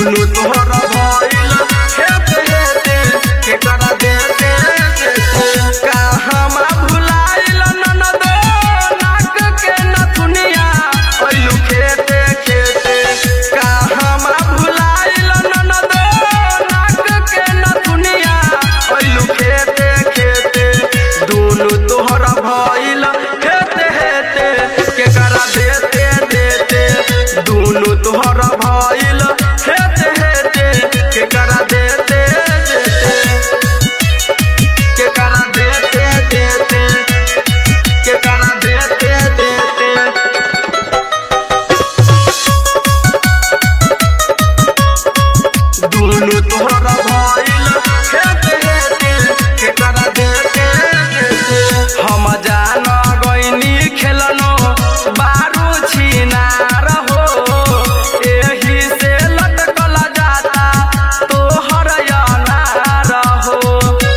दुनु तोहर भइल हेते हेते के करा देते देते कहमा भुलाइल ननदो नाक के नथुनिया ओइलु खेते खेते कहमा भुलाइल ननदो नाक के नथुनिया ओइलु खेते खेते दुनु तोहर भइल हेते हेते के करा देते देते दुनु तोहर भइल हेते हेते के करा देते देते के करा देते देते के करा देते देते दुनु तोहरा भइल हेते हेते के करा देते देते हम जान गइनी खेलनो बारू छिनार हो एही से लटकल जाता तोहर अनार हो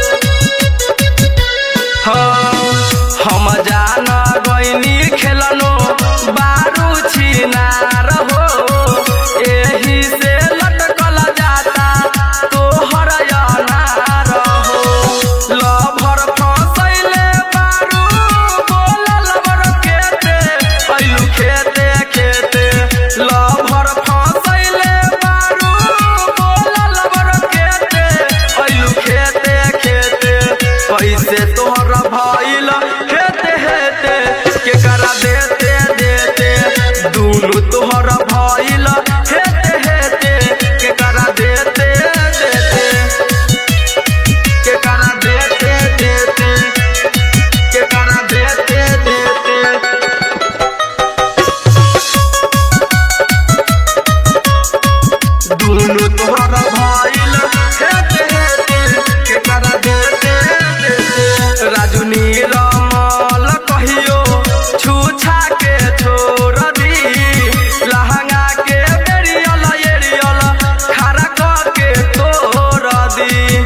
हम जान गइनी खेलनो बारू छिनार हो एही से लटकल जाता तोहर अनार हो लभर फसैले बारू बोलल बर खेते ऐलु खेते खेते लभर फसैले बारू बोलल बर खेते ऐलु खेते खेते पैसे तोहर भइल हेते हेते के करा देते देते दुनु तोहर भइल हेते हेते के करा देते देते के करा देते देते के करा देते देते दुनु तोहर भइल हेते हेते के करा देते देते राजू नीलमल कहियो छुछा के छोड़ दी लहंगा के बेरियल एरियल खड़ा क के तोड़ दी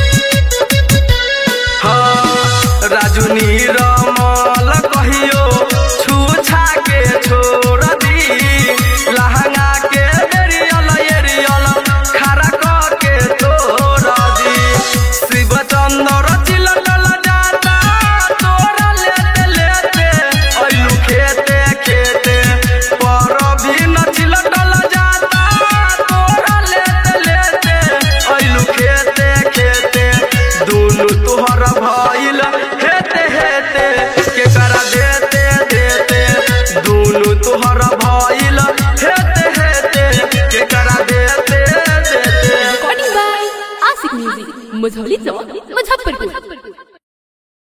हाँ, राजू नीरमल कहियो छुछा के छोड़ दी लहंगा के बेरियल एरियल खड़ा क के तोड़ दी शिव चंद्र चिलटल जाता तोरा लेते लेते ऐलु खेते खेते पर भी न चिलटल जाता तोरा लेते लेते ऐलु खेते खेते दुनु तोहर भइल हेते हेते के करा देते देते दुनु तोहर भइल हेते हेते के करा देते देते recording by Asik Music, Mazholi Chowk, Muzaffarpur.